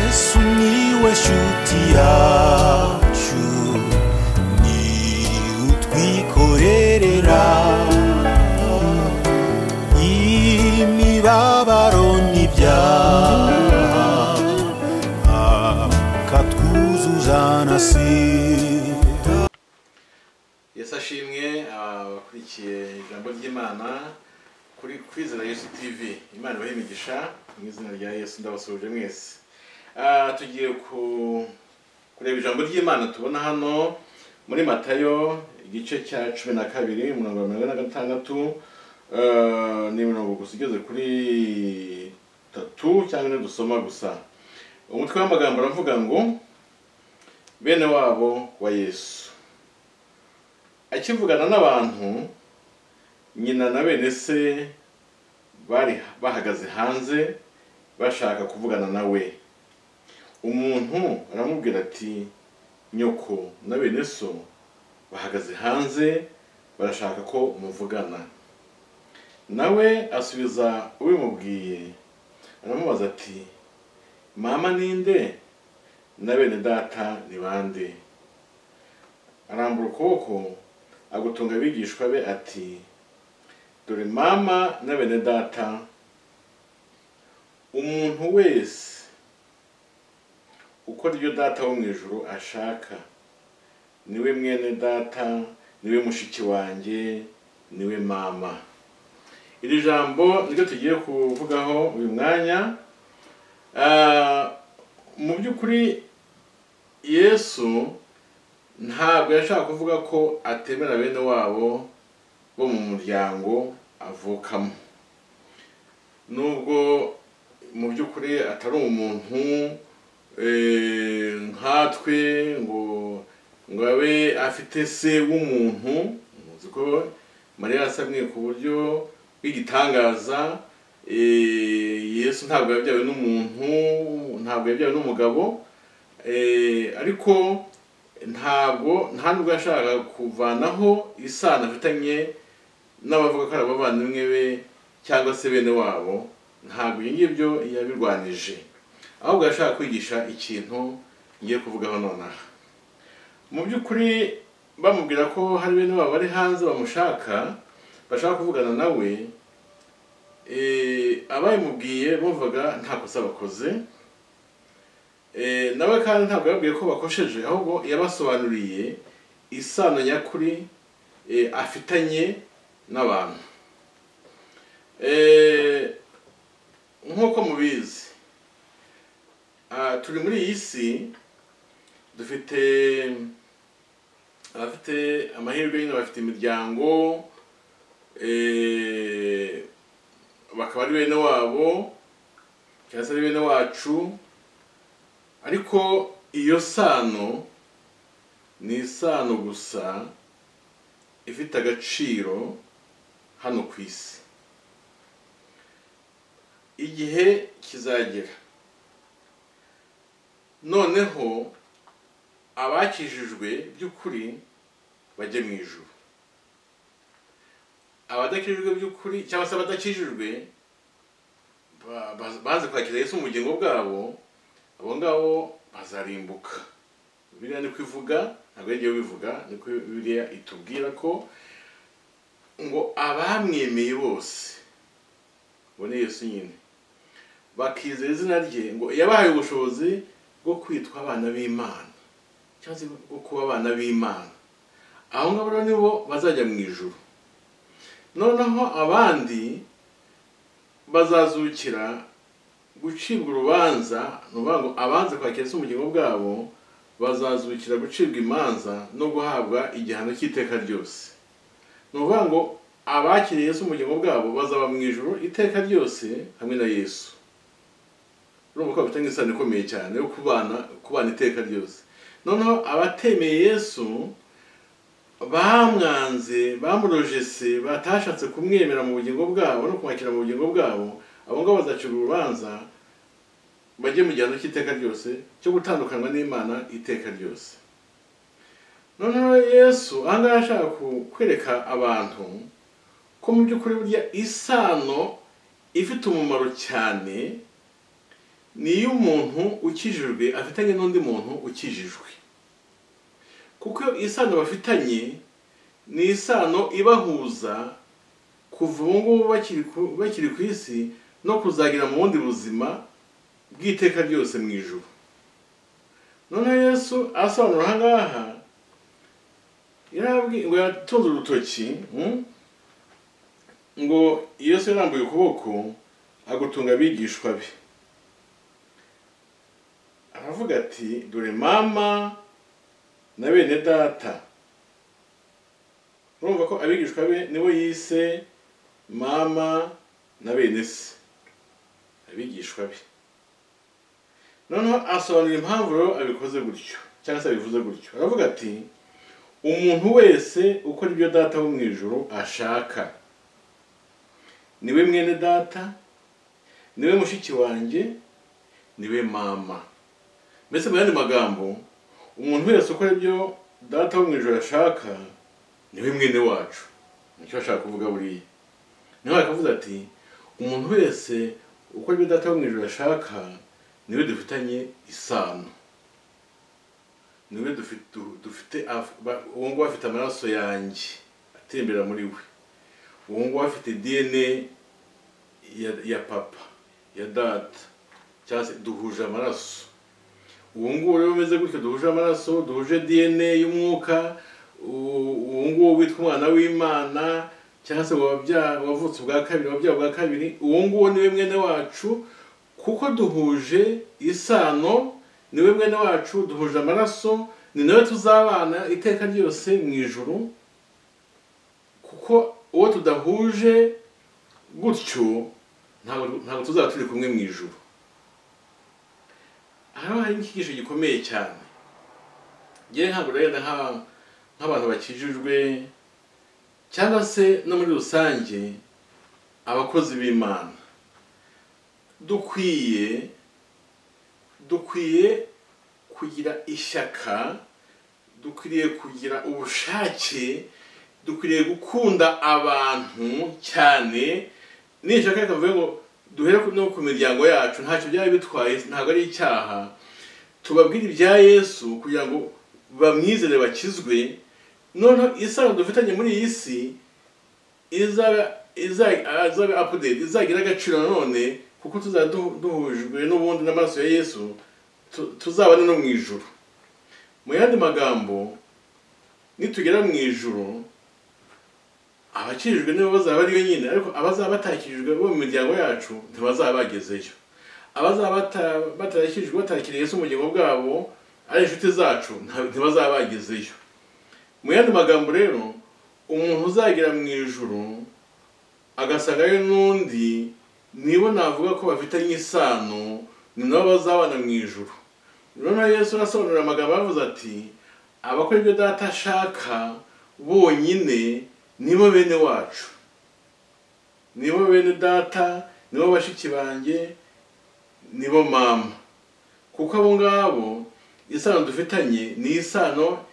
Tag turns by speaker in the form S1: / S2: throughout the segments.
S1: Miłeś utiaciu Ni utwikorerera Imibabaro n'ibyaha Akatwuzuzanasira
S2: yesu ashimwe abakurikiye ijambo ry'imana kuri kwizera yesu tv imana ibahe imigisha mu izina rya yesu ndabasuhuje mwese Ah, tugiye ku- kureba ijambo ry'imana tubona hano muri matayo igice cya cumi na kabiri mirongo mirongo ine na gatandatu ah, ni mirongo gusa igeze kuri tatu cyangwa ine dusoma gusa umutwe w'amagambo uravuga ngo bene wabo wa yesu akivugana n'abantu nyina na bene se bari bahagaze hanze bashaka kuvugana nawe umuntu aramubwira ati nyoko na bene so bahagaze hanze barashaka ko muvugana nawe asubiza ubimubwiye aramubaza ati mama ninde na bene data ni bande arambura ukuboko agutunga abigishwa be ati dore mama na bene data umuntu wese ukora ibyo data wo mu ijuru ashaka niwe mwene data niwe mushiki wanjye niwe mama iri jambo niryo tugiye kuvugaho uyu mwanya Ah, mu by'ukuri yesu ntabwo yashaka kuvuga ko atemera bene wabo bo mu muryango avukamo nubwo mu by'ukuri atari umuntu eh, nkatwe ngo ngo abe afite se w'umuntu muzi ko mariya yasamye ku buryo bw'igitangaza eh, yesu ntabwo yabyawe n'umuntu ntabwo yabyawe n'umugabo Eh, ariko ntabwo nta nubwo yashakaga kuvanaho isano afitanye n'abavuga ko ari abavandimwe be cyangwa se bene wabo ntabwo ibyo ngibyo yabirwanije ahubwo yashaka kwigisha ikintu ngiye kuvugaho nonaha mu by'ukuri bamubwira ko hari bene wabo bari hanze bamushaka bashaka kuvugana nawe eh, ababimubwiye bumvaga nta kosa bakoze Eh, nawe kandi ntabwo yabwiye ko bakosheje ahubwo yabasobanuriye isano nyakuri eh, afitanye n'abantu Eh, nk'uko mubizi ah, turi muri iyi si dufite abafite amahirwe nyine bafite imiryango eh, bakaba ari bene wabo cyangwa se ari bene wacu ariko iyo sano ni isano gusa ifite agaciro hano ku isi igihe kizagera noneho abakijijwe by'ukuri bajye mu ijuru abadakijijwe by'ukuri cyangwa se abadakijijwe ba- ba- baze kwakira Yesu mu bugingo bwabo abo ngabo bazarimbuka biriya ni kwivuga ntabwo yagiye bivuga niko biriya itubwira ko ngo abamwemeye bose ubone yesu nyine bakizera izina rye ngo yabahaye ubushobozi bwo kwitwa abana b'imana cyangwa se bwo kuba abana b'imana abo ngabo rero nibo bazajya mu ijuru noneho abandi bazazukira gucibwa urubanza ni ukuvuga ngo abanze kwakira se ubugingo bwabo bazazukira gucibwa imanza no guhabwa igihano cy'iteka ryose ni ukuvuga ngo abakiriye Yesu ubugingo bwabo bazaba mu ijoro iteka ryose hamwe na yesu urumva ko bafitanye isano ikomeye cyane yo kubana kubana iteka ryose noneho abatemeye yesu bamwanze bamurojese batashatse kumwemera mu bugingo bwabo no kumwakira mu bugingo bwabo abo ngabo bazacira urubanza bajye mu gihano cy'iteka ryose cyo gutandukanywa n'imana iteka ryose noneho yesu aha ngaha ashaka ku- kwereka abantu ko mu by'ukuri burya isano ifite umumaro cyane ni iyo umuntu ukijijwe afitanye n'undi muntu ukijijwe kuko isano bafitanye ni isano ibahuza kuva ubu ngubu bakiri ku- bakiri ku isi no kuzagera mu bundi buzima bw'iteka ryose mu ijuru noneho yesu asobanura aha ngaha yarabwi- ngo yatunze urutoki mm? ngo yesu yarambuye ukuboko agutunga abigishwa be aravuga ati dore mama na bene data urumva ko abigishwa be nibo yise mama na bene se abigishwa be noneho asobanura impamvu rero abikoze gutyo cyangwa se abivuze gutyo aravuga ati umuntu wese ukora ibyo data wo mu ijoro ashaka niwe mwene data niwe mushiki wanjye niwe mama mbese mu yandi magambo umuntu wese ukora ibyo data wo mu ijoro ashaka niwe mwene wacu nicyo ashaka kuvuga buriya niho akavuze ati umuntu wese ukora ibyo data wo mu ijoro ashaka niwe dufitanye isano niwe dufi- du- dufite af- ba- uwo nguwo afite amaraso yanjye atembera muri we uwo nguwo afite dna ya, ya papa ya data cyangwa se duhuje amaraso uwo nguwo rero umeze gutyo duhuje amaraso duhuje dna y'umwuka u- uwo nguwo witwa umwana w'imana cyangwa se wabya- wavutse ubwa kabiri wabyawe bwa kabiri uwo nguwo niwe mwene wacu kuko duhuje isano niwe mwene wacu duhuje amaraso ni nawe tuzabana iteka ryose mu ijuru kuko uwo tudahuje gutyo ntabwo ntabwo tuzaba turi kumwe mu ijuru hano hari icyigisho gikomeye cyane ngewe ntabwo rero nka- nk'abantu bakijijwe cyangwa se no muri rusange abakozi b'imana dukwiye dukwiye kugira ishyaka dukwiriye kugira ubushake dukwiriye gukunda abantu cyane nishaka rekavuye ngo duhere ku- no ku miryango yacu ntacyo byaba bitwaye ntabwo ari icyaha tubabwire ibya yesu kugira ngo bamwizere bakizwe noneho isano dufitanye muri iyi si izaba iza- azabe update izagira agaciro nanone kuko tuzaba du- duhujwe n'ubundi n'amaraso ya yesu tu- tuzabana no mu ijuru mu yandi magambo nitugera mu ijuru abakijijwe nibo bazaba ariyo nyine ariko abazaba batakijijwe bo mu miryango yacu ntibazaba bagezeyo abazaba bata- batarakijijwe batarakiriye Yesu mu bugingo bwabo ari inshuti zacu nta- ntibazaba bagezeyo mu yandi magambo rero umuntu uzagera mu ijuru agasangayo n'undi nibo navuga ko bafitanye isano ni nabo bazabana mu ijuru noneho yesu arasobanurira amagambo yavuze ati abakora ibyo data ashaka bonyine nibo bene wacu nibo bene data nibo bashiki banjye nibo mama kuko abo ngabo isano dufitanye ni isano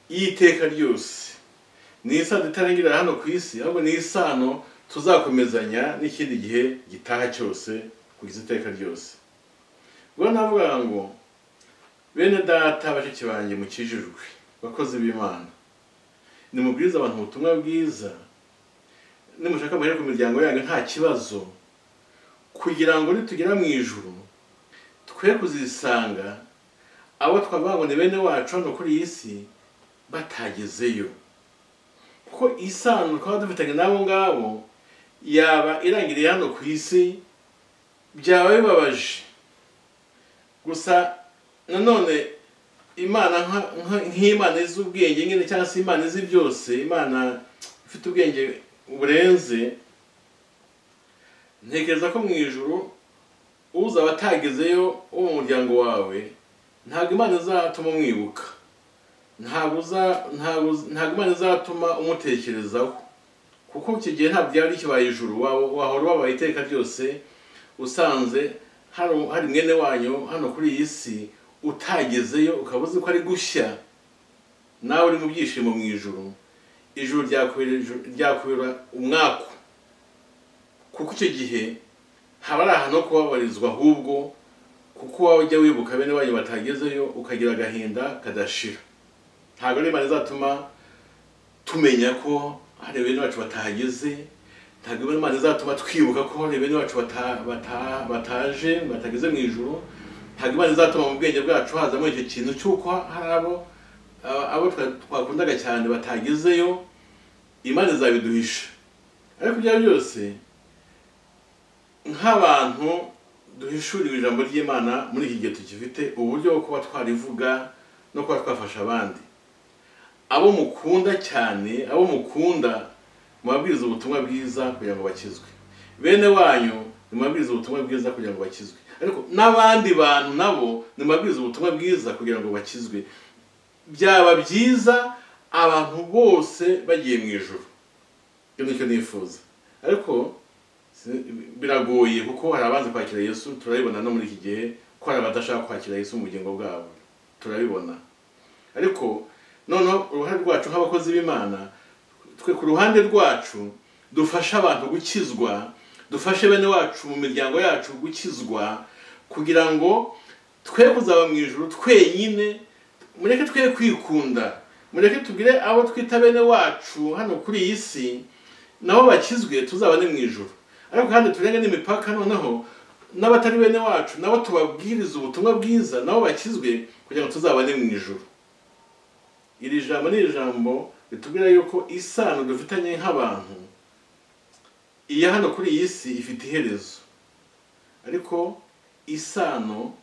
S2: y'iteka ryose ni isano itarangirira hano ku isi ahubwo ni isano tuzakomezanya n'ikindi gihe gitaha cyose kugeza iteka ryose ubwo navuga ngo bene data bashiki banjye mukijijwe bakozi b'imana nimubwiriza abantu ubutumwa bwiza nimushaka muhere ku miryango yanyu nta kibazo kugira ngo nitugera mu ijuru twe kuzisanga abo twavuga ngo ni bene wacu hano kuri iyi si batagezeyo kuko isano twaba dufitanye n'abo ngabo yaba irangiriye hano ku isi byaba bibabaje gusa nanone imana nka- nka- nk'imana izi ubwenge nyine cyangwa se imana izi byose imana ifite ubwenge burenze ntekereza ko mu ijoro uzaba atagezeyo wo mu muryango wawe ntabwo imana izatuma umwibuka ntabwo uza- ntabwo uza- ntabwo imana izatuma umutekerezaho kuko icyo gihe ntabwo byaba bikibaye ijuru waba- wahora wabaye iteka ryose usanze hano hari mwene wanyu hano kuri iyi si utagezeyo ukaba uzi ko ari gushya nawe uri mu byishimo mu ijoro ijoro ryakubera ijoro- ryakubera umwaku kuko icyo gihe haba ari ahantu ho kubabarizwa ahubwo kuko ujya wibuka bene wanyu batagezeyo ukagira agahinda kadashira ntabwo ari imana izatuma tumenya ko hari bene bacu batahageze ntabwo imana izatuma twibuka ko hari bene bacu bata- bata- bataje batageze mu ijoro ntabwo imana izatuma mu bwenge bwacu hazamo icyo kintu cy'uko hari abo abo- abo twa- twakundaga cyane batagezeyo imana izabiduhisha ariko ibyo ari byo byose nk'abantu duhishurira ijambo ry'imana muri iki gihe tukifite uburyo bwo kuba twarivuga no kuba twafasha abandi abo mukunda cyane abo mukunda mubabwiriza ubutumwa bwiza kugira ngo bakizwe bene wanyu nimubabwiriza ubutumwa bwiza kugira ngo bakizwe ariko n'abandi bantu nabo nimubabwiriza ubutumwa bwiza kugira ngo bakizwe byaba byiza abantu bose bagiye mu ijoro ibyo nicyo nifuza ariko si- biragoye kuko hari abanza kwakira yesu turabibona no muri iki gihe ko hari abadashaka kwakira yesu mu bugingo bwabo turabibona ariko noneho uruhare rwacu nk'abakozi b'imana twe ku ruhande rwacu dufashe abantu gukizwa dufashe bene wacu mu miryango yacu gukizwa kugira ngo twe kuzaba mu ijoro twenyine mureke twe kwikunda mureke tugire abo twita bene wacu hano kuri iyi si nabo bakizwe tuzabane mu ijoro ariko kandi turenge n'imipaka noneho n'abatari bene wacu nabo tubabwiriza ubutumwa bwiza nabo bakizwe kugira ngo tuzabane mu ijoro iri jambo ni ijambo ritubwira yuko isano dufitanye nk'abantu iya hano kuri iyi si ifite iherezo ariko isano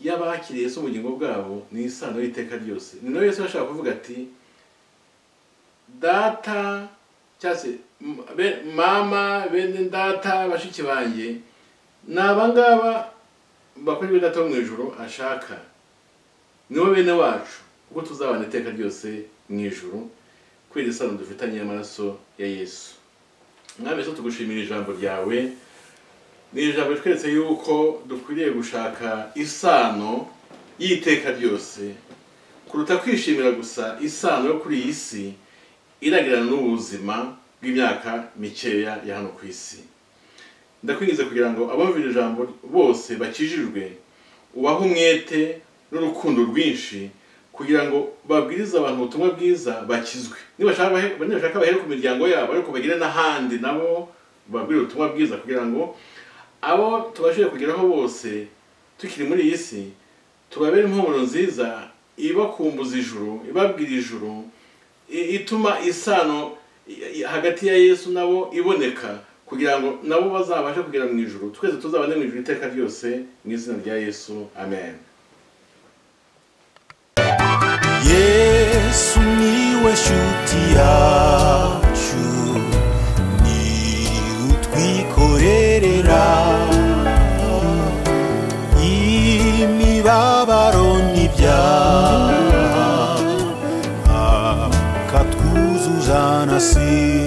S2: y'abakiriye Yesu ubugingo bwabo ni isano y'iteka ryose ni nayo Yesu yashaka kuvuga ati data cyangwa se m- be- mama bene data bashiki banjye ni abangaba bakora ibyo data wo mu ijoro ashaka nibo bene wacu kuko tuzabana iteka ryose mu ijoro kubera isano dufitanye y'amaraso ya yesu mwami yesu tugushimira ijambo ryawe ni ijambo ritweretse yuko dukwiriye gushaka isano y'iteka ryose kuruta kwishimira gusa isano yo kuri iyi si iragirana n'ubuzima bw'imyaka mikeya ya hano ku isi ndakwinjiza kugira ngo abumvira ijambo bose bakijijwe ubahe umwete n'urukundo rwinshi kugira ngo babwirize abantu ubutumwa bwiza bakizwe nibashaka bahe- nibashaka bahere ku miryango yabo ariko bagire n'ahandi nabo babwire ubutumwa bwiza kugira ngo abo tubashije kugeraho bose tukiri muri iyi si tubabere impumuro nziza ibakumbuza ijuru ibabwira ijuru i- ituma isano i- i- hagati ya yesu nabo iboneka kugira ngo nabo bazabashe kugera mu ijuru twese tuzabane mu ijuru iteka ryose mu izina rya yesu amen
S1: yesu niwe shuti yacu ni utwikorerera imibabaro n'ibyaha akatwuzuzana si